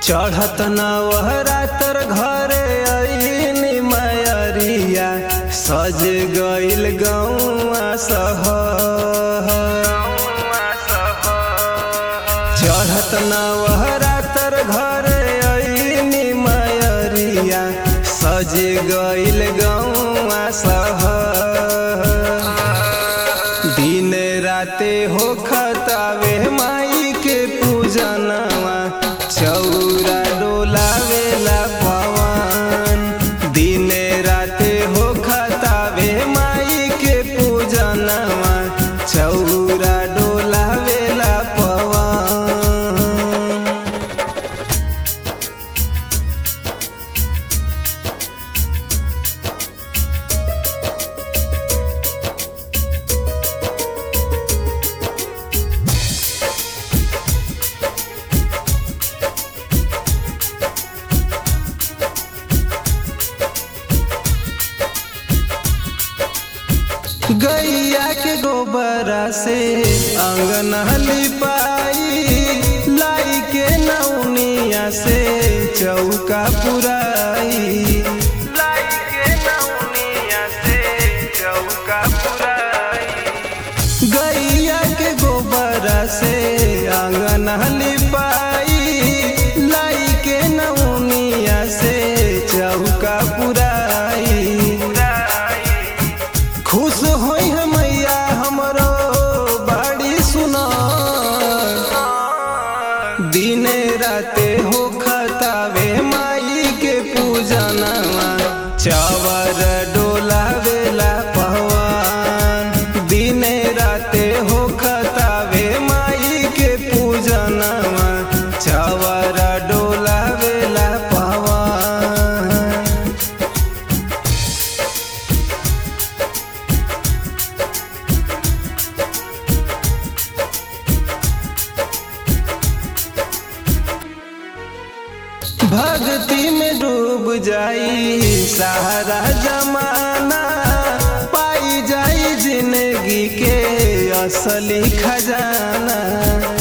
चढ़त नवहरा तर घरे अइनी मयरिया सज गइल गौआ सहर चढ़त नवहरा तर घरे अइनी मयरिया सज गइल गौआ सहर दिन राते हो खतावे माई के पूजनवा चौरा डोलावेला पवन दिन राते हो खतावे माई के पूजनवा चौरा डोलावेला पवन गैया के गोबरा से अंगन लिपाई लाई के नौनिया से चौका पुराई लाई के नौनिया से चौका पुराई गैया के गोबरा से अंगन लिपाई लाई के नौनिया से चौका पुराई खुश होई है मैया हमरो बाड़ी सुना दिने राते हो खतावे माई के पूजनवा चावर डोलावेला पहवान दिने राते हो खतावे माई के पूजनवा चावर डोलावेला पहवान भक्ति में डूब जाई सहारा जमाना पाई जाई जिंदगी के असली खजाना